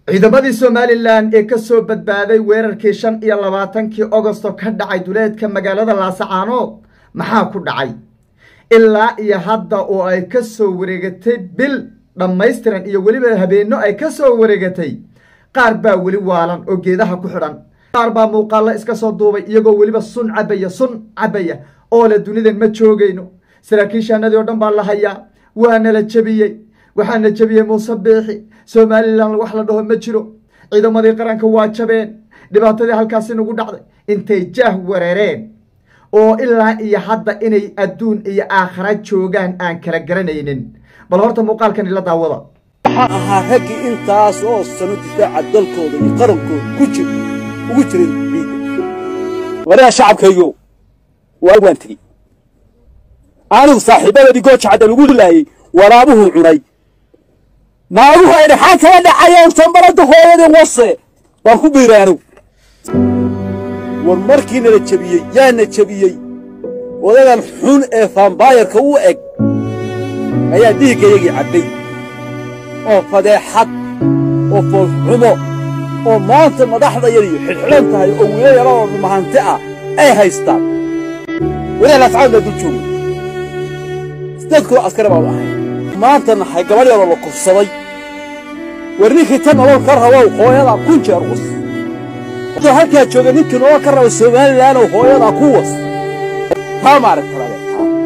ciidamadii somalilan ee ka soo badbaaday weerarkii shan iyo labaatankii ogosto ka dhacay duleedka magaalada laasacaanood maxaa ku dhacay ilaa iyo hadda oo ay ka soo wareegatay bil dhammaystiran iyo weliba habeenno ay ka soo wareegatay qaar baa weli waalan oo geedaha ku xidhan qaar baa muuqaallo iska soo duubay iyagoo weliba sun cabaya sun cabaya oo le dunidan ma joogayno saraakiishaanadii oo dhan baa la hayaa waana la jebiyey waxaana jebiyey muuse biixi somalilan wax la dhaho ma jiro ciidamadii qaranka waa jabeen dhibaatadii halkaasi nagu dhacday intay jaah wareereen oo ilaa iyo hadda inay adduun iyo aakhara joogaan aan kala garanaynin bal horta muuqaalkan ila daawada waxaa ahaa raggii intaas oo sano difaaca dalkooda iyo qarankooda ku jir ugu jiray ciidda waraha shacabkaygo waa waan tegey anigu saaxiibadadii gooja cadda lagu laayey waraabuhuu cunay naaguhu ay dhaxaan kala dhacayeen tambarada hooyadii wase waan ku biiray anigu war markii nala jebiyey yaana jebiyey odagan xun ee faambaayarka u eg ayaa dhiiggayagii cabbay oo fadeexad oo foolxumo oo maanta madaxdayadiyo xidxidhan tahay oo wiilo yaroo mahante ah ay haystaan walaal ascaad baa dul joogay sideed koo askari baan u ahay maanta nahay gabadh yaroo la kufsaday war ninkii tan nolol ka rabow hooyadaa kun jeer was adoo halkaa jooga ninkii nolol ka raba somalilanoo hooyadaa ku was taa maaragtalaade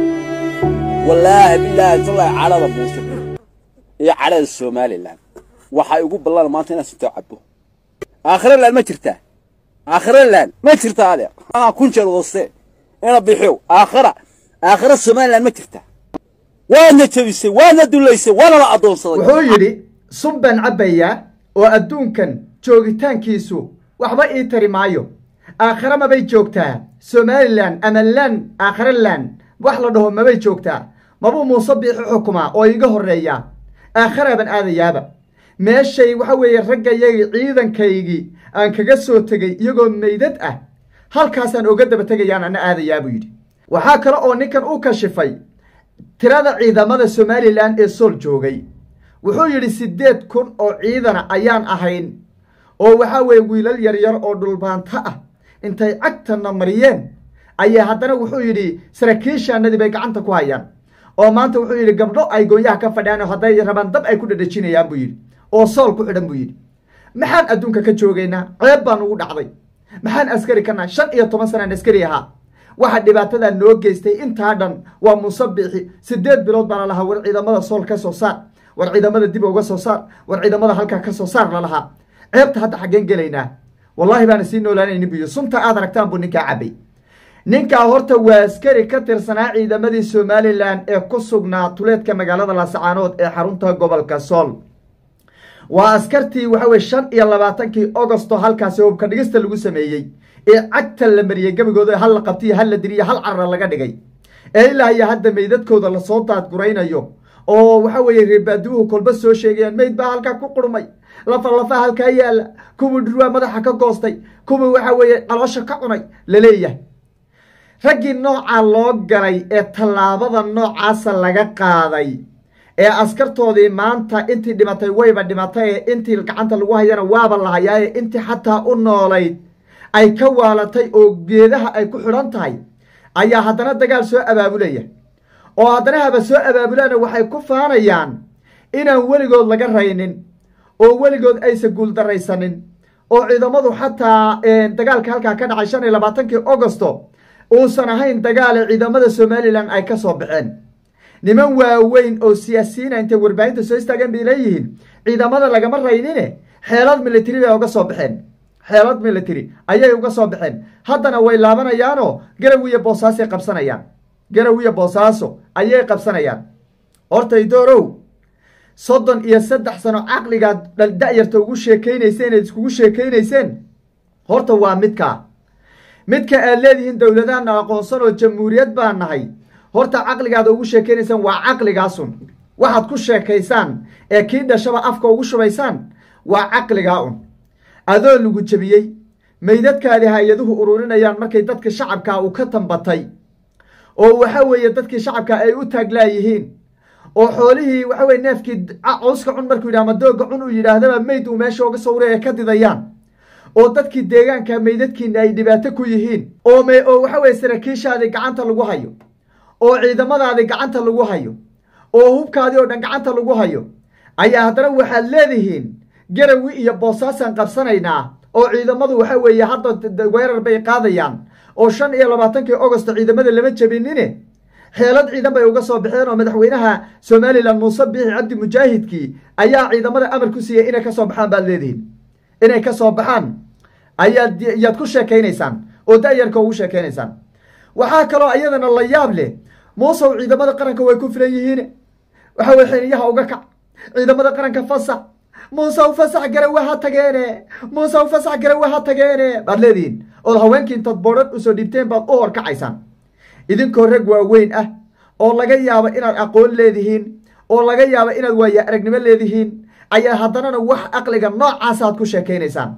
wallaahi bilaahi tallaahi cadhada muuse iyo cadhada somalilan waxaa igu ballan maanta inaan sintoo cabbo aakhiralan ma jirtaa aakhiralan ma jirtaa adeer anaa kun jeer waste ina bixiyow aakhira aakhira somalilan ma jirtaa waadna jebisay waadna dulaysay waana la addoonsaday wuxuu yidhi sun baan cabbayaa oo adduunkan joogitaankiisu waxba ii tari maayo aakhira mabay joogtaa somalilan ama lan aakhira lan wax la dhaho mabay joogtaa mabuu muuse biixi xukumaa oo iiga horreeyaa aakhiraaban aadayaaba meeshay waxa weeye raggayagii ciidankaygii aan kaga soo tegey iyagoo meydad ah halkaasaan oga daba tegayaan ana aadayaa buu yidhi waxaa kale oo ninkan u kashifay tirada ciidamada somalilan ee sool joogay wuxuu yidhi siddeed kun oo ciidana ayaan ahayn oo waxaa weeye wiilal yaryar oo dhulbaanto ah intay cagtana mariyeen ayaa haddana wuxuu yidhi saraakiishaanadii bay gacanta ku hayaan oo maanta wuxuu yidhi gabdho ay goonyaha ka fadhiyaan oo hadday rabaan dab ay ku dhadhajinayaan buu yidhi oo sool ku xidhan buu yidhi maxaan adduunka ka joogaynaa ceeb baan ugu dhacday maxaan askari ka nahay shan iyo toban sanaan askari ahaa waxa dhibaatadaa noo geystay intaa dhan waa muuse biixi siddeed bilood baana lahaa war ciidamada sool ka soo saar war ciidamada dib uga soo saar war ciidamada halkaa ka soo saar lalahaa ceebta hadda xaggeen gelaynaa wallaahi baana sii noolaanaynin buyo sunta aad aragtaan buu ninkaa cabbay ninkaa horta waa askari ka tirsanaa ciidamadii somalilan ee ku sugnaa tuleedka magaalada laasacaanood ee xarunta gobolka sool waa askartii waxa weye shan iyo labaatankii ogosto halkaasi hubka dhigista lagu sameeyey ee cagta la mariyey gebigooda hal la qabtiyo hal la diriyo hal carra laga dhigay ee ilaa iyo hadda meydadkooda lasoo daadguraynayo oo waxa weeye reebaaduuhu kolba soo sheegayaan meyd baa halkaa ku qurmay lafa lafa halkaa yaalla kuwii dhurwaa madaxa ka goostay kuwii waxa weeye caloosha ka cunay laleeyahay raggii noocaa loo galay ee tallaabada noocaasa laga qaaday ee askartoodii maanta intii dhimatay wayba dhimatay ee intii gacanta lagu hayana waaba la hayaa ee intii xataa u noolayd ay ka waalatay oo geedaha ay ku xidhan tahay ayaa haddana dagaal soo abaabulaya oo haddana haba soo abaabulaana waxay ku faanayaan inaan weligood laga raynin oo weligood aysan guuldaraysanin oo ciidamadu xataa dagaalka halkaa ka dhacay shan iyo labaatankii ogosto uusan ahayn dagaale ciidamada somalilan ay ka soo baxeen niman waaweyn oo siyaasiyiina intay warbaahinta soo istaageen bay leeyihiin ciidamada lagama raynine xeelad military bay uga soo baxeen xeelad military ayay uga soo baxeen haddana way laabanayaanoo garaw iyo boosaasay qabsanayaan garaw iyo boosaaso ayay qabsanayaan hortay doorow soddon iyo saddex sano caqligaad da-yarta ugu sheekaynayseen eed iskugu sheekaynayseen horta waa midkaa midka aad leedihiin dowladahana aqoonsan oo jamhuuriyad baa nahay horta caqligaada ugu sheekaynaysaan waa caqligaasun waxaad ku sheekaysaan ee kii dhashaba afka ugu shubaysaan waa caqligaa un adoo lagu jebiyey meydadkaadii hay-aduhu ururinayaan markay dadka shacabkaa uu ka tambatay oo waxa weeye dadkii shacabka ay u taaglaayihiin oo xoolihii waxa weye neefkii cawska cun markuu yidhah ama dooga cun uu yidhaahdaba meyd uu meesha uga sawray ee ka didayaan oo dadkii deegaanka meydadkiina ay dhibaato ku yihiin oo m oo waxa weye saraakiishaadii gacanta lagu hayo oo ciidamadaadii gacanta lagu hayo oo hubkaadii oo dhan gacanta lagu hayo ayaa haddana waxaad leedihiin garawi iyo boosaasaan qabsanaynaa oo ciidamadu waxa weeye hadda weerar bay qaadayaan oo shan iyo labaatankii augosto ciidamada lama jebinine xeelad ciidan bay uga soo baxeen oo madaxweynaha somalilan muuse biixi cabdi mujaahidkii ayaa ciidamada amar ku siiyey inay kasoo baxaan baad leedihiin inay ka soo baxaan ayaad yaad ku sheekaynaysaan oo da-yarka ugu sheekaynaysaan waxaa kaloo iyadana la yaab leh muusow ciidamada qaranka way ku filan yihiin waxa weye xiniyaha uga kac ciidamada qaranka fasax muusew fasax garawe ha tageene muusew fasax garawe ha tageene baad leedihiin ood haweenkii intaad boodhan usoo dhiibteen baad u horkacaysaan idinkoo rag waaweyn ah oo laga yaabo inaad aqoon leedihiin oo laga yaabo inaad waaya aragnimo leedihiin ayaa haddanana wax aqliga noocaasaad ku sheekaynaysaan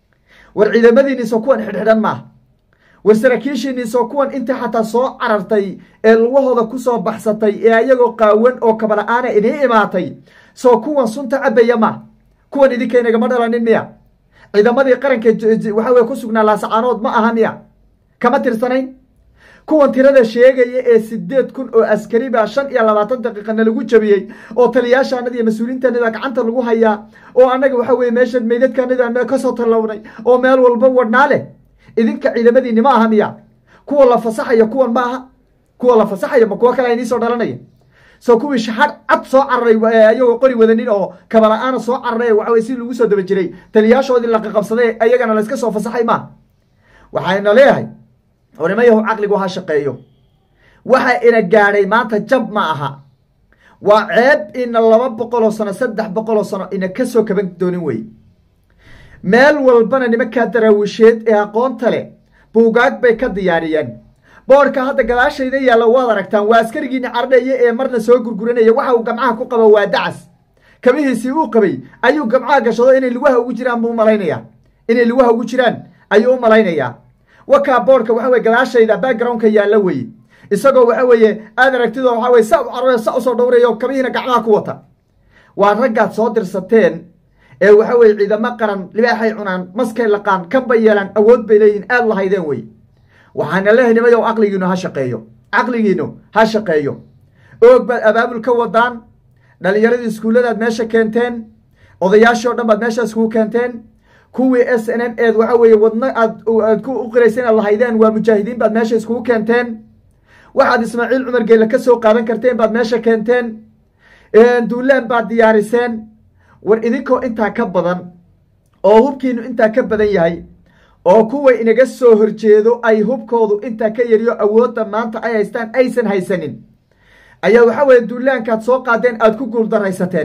war ciidamadiinniisoo kuwan xidhxidhan maaha war saraakiishiinniisoo kuwan intii xataa soo carartay ee lugahooda kusoo baxsatay ee ayagoo qaawan oo kabala-aana idiin imaatay soo kuwan sunta cabaya ma kuwan idinkaynagama dhalanin miya ciidamadii qaranka waxa weye ku sugnaa laasacaanood ma aha miya kama tirsanayn kuwan tirada sheegaya ee sideed kun oo askari baa shan iyo labaatan daqiiqana lagu jabiyey oo taliyaashaanada iyo mas-uuliyiintaanada gacanta lagu hayaa oo annaga waxa weye meesha meydadkaanada kasoo tallawnay oo meel walba wadhnaa leh idinka ciidamadiini ma aha miya kuwa la fasaxayo kuwan ma aha kuwa la fasaxayo ma kuwo kale aynii soo dhalanaya soo kuwii shaxar cad soo cararay ayagoo qori wadanin oo kabala-aana soo cararay waxaweye si lagu soo daba jiray taliyaashoodii laqaqabsaday ayagana layska soo fasaxay maaha waxayna leeyahay ornimayahu caqligu ha shaqeeyo waxa ina gaadhay maanta jab ma aha waa ceeb ina laba boqoloo sano saddex boqoloo sano ina kasoo kaban doonin wey meel walbana nimankaa daraawisheed ee aqoonta leh buugaag bay ka diyaariyeen boorka hadda gadaashayda yaalla waad aragtaan waa askarigiini cardheeye ee marna soo gurguranaya waxa uu gamcaha ku qabo waa dacas kabihiisii uu qabay ayuu gamcaha gashado inay lugaha ugu jiraan buu umalaynayaa inay lugaha ugu jiraan ayuu u malaynayaa wakaa boorka waxa weye gadaashayda backgroundka yaalla weye isagoo waxa weeye aad aragtidoo waxa weye sa u carare sa usoo dhowrayo kabihiina gacmaha ku wata waa raggaad soo dirsateen ee waxa weye ciidamo qaran libaaxay cunaan maskay laqaan kanbay yeelaan awood bay leeyihin aad lahaydeen wey waxaana leehay nimayow caqligiinu ha shaqeeyo caqligiinu ha shaqeeyo oog baad abaabul ka wadaan dhalinyaradii iskuulladaad meesha keenteen odayaashii o dhan baad meesha iskugu keenteen kuwii s n n eed waxa weeye wadno aad aad ku uqiraysa inaad lahaydeen waa mujaahidiin baad meesha iskugu keenteen waxaad ismaaciil cumar geelle ka soo qaadan karteen baad meesha keenteen duulaan baad diyaariseen war idinkoo intaa ka badan oo hubkiinu intaa ka badan yahay oo kuwa inaga soo horjeedo ay hubkoodu intaa ka yariyo awoodda maanta ay haystaan aysan haysanin ayaa waxa weeye duulaankaad soo qaadeen aada ku guuldaraysateen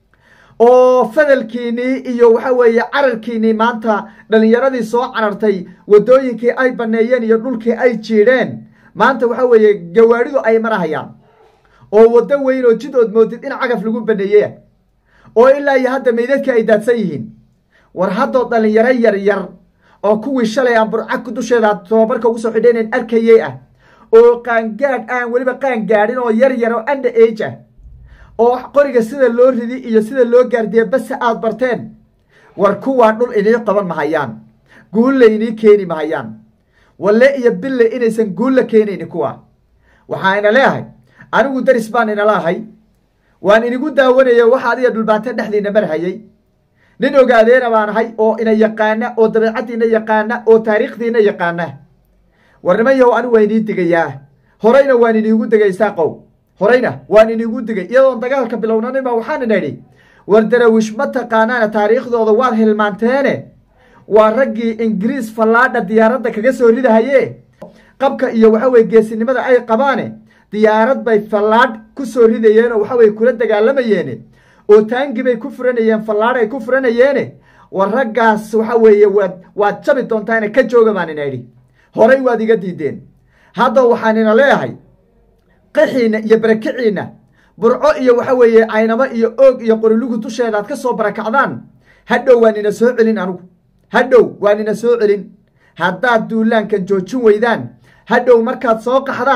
oo fadalkiinii iyo waxa weeye cararkiinii maanta dhalinyaradii soo carartay waddooyinkii ay baneeyeen iyo dhulkii ay jiidheen maanta waxa weeye gawaadhidu ay marahayaan oo waddo weyn oo jid ood moodid in cagaf lagu baneeyeya oo ilaa iyo hadda meydadkii ay daadsan yihiin war haddoo dhalinyaro yar yar oo kuwii shalay aan burcag dusheeda tobabarka ugu soo xidhaynayn arkayey ah oo qaangaadh aan weliba qaan gaadhin oo yar yar oo under age ah oo qoriga sida loo ridi iyo sida loo gaardiya base aad barteen war kuwaa dhul inii qaban mahayaan guulla inii keeni mahayaan walle iyo bille inaysan guulla keenayni kuwa waxaayna leeyahay anigu daris baan inala ahay waan inigu daawanaya waxa adiga dhulbaante dhexdiina marhayay nin ogaadeena baan ahay oo ina yaqaana oo dabeecaddiina yaqaana oo taariikhdiina yaqaana war niman yahow anigu waa inii digayaa horeyna waan iniigu digay saaqow horeyna waan iniigu digay iyadoon dagaalka bilownaninba waxaan ina idhi war darawish ma taqaanaana taariikhdooda waad hilmaanteene waa raggii ingiriis fallaadha diyaaradda kaga soo ridahaye qabka iyo waxa weye geesinimada ay qabaane diyaarad bay fallaadh ku soo ridayeen oo waxa weye kula dagaalamayeene oo taangi bay ku furanayeen fallaadh ay ku furanayeene war raggaas waxa weeye waad waad jabi doontaane ka jooga baan ina idhi horay waad iga diideen hadda waxaan ina leeyahay qixiinna iyo barakiciinna burco iyo waxa weeye caynamo iyo oog iyo qorilugu dusheeda aad ka soo barakacdaan hadhow waan ina soo celin anugu hadhow waan ina soo celin haddaad duulaankan joojin weydaan hadhow markaad soo qaxdaan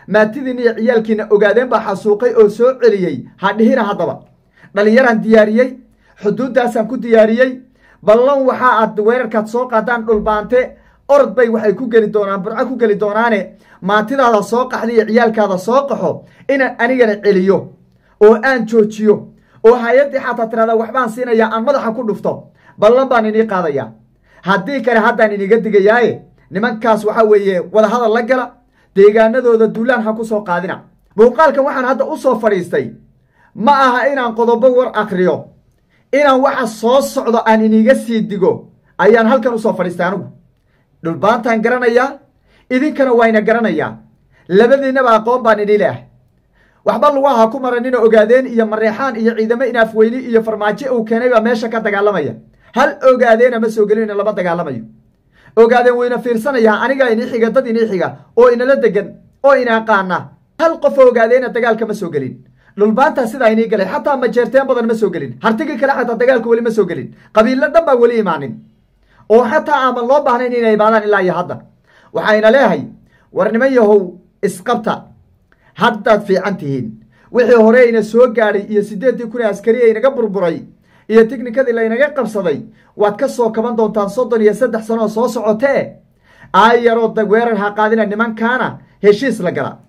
maatidiina iyo ciyaalkiina ogaadeen baa xasuuqay oo soo celiyey ha dhihina haddaba dhallinyaraan diyaariyey xuduuddaasaan ku diyaariyey ballan waxaa aad weerarkaad soo qaadaan dhulbaante orod bay waxay ku geli doonaan burco ku geli doonaane maatidaada soo qaxda iyo ciyaalkaada soo qaxo inaan anigana celiyo oo aan joojiyo oo hay-addii xataa tirahdaa waxbaan siinayaa aan madaxa ku dhufto ballan baan inii qaadayaa haddii kale haddaan iniga digayaaye nimankaas waxaa weeye wadahadal la gala deegaanadooda duulaan ha ku soo qaadina muuqaalkan waxaan hadda u soo fadhiistay ma aha inaan qodobo war akriyo inaan waxa soo socdo aan iniga sii digo ayaan halkan usoo fadhiistay anigu dhulbaantaan garanayaa idinkana wayna garanayaa labadiinaba aqoon baan idhi leah waxba lagu ahaa ku maranina ogaadeen iyo mareexaan iyo ciidamo inaafweyni iyo farmaajo uu keenay baa meesha ka dagaalamaya hal ogaadeena ma soo gelina lama dagaalamayo ogaadeen wayna fiirsanayaa anigaa inii xiga dad inii xiga oo inala degan oo ina aqaana hal qof ogaadeena dagaalka ma soo gelin dhulbaantaa sidaa inii galay xataa majeerteen badan ma soo gelin hartigii kale xataa dagaalka weli ma soo gelin qabiilo dhan baa weli imaanin oo xataa aaman loo baahnayn inay imaadaan ilaa iyo hadda waxayna leehay war niman yahow isqabta haddaad fiican tihiin wixii hore ina soo gaadhay iyo siddeeddii kun ee askari ee inaga burburay iyo tiknikadii laynaga qabsaday waad ka soo kaban doontaan soddon iyo saddex sanoo soo socotee aayaroo weerar ha qaadina nimankaana heshiis la gala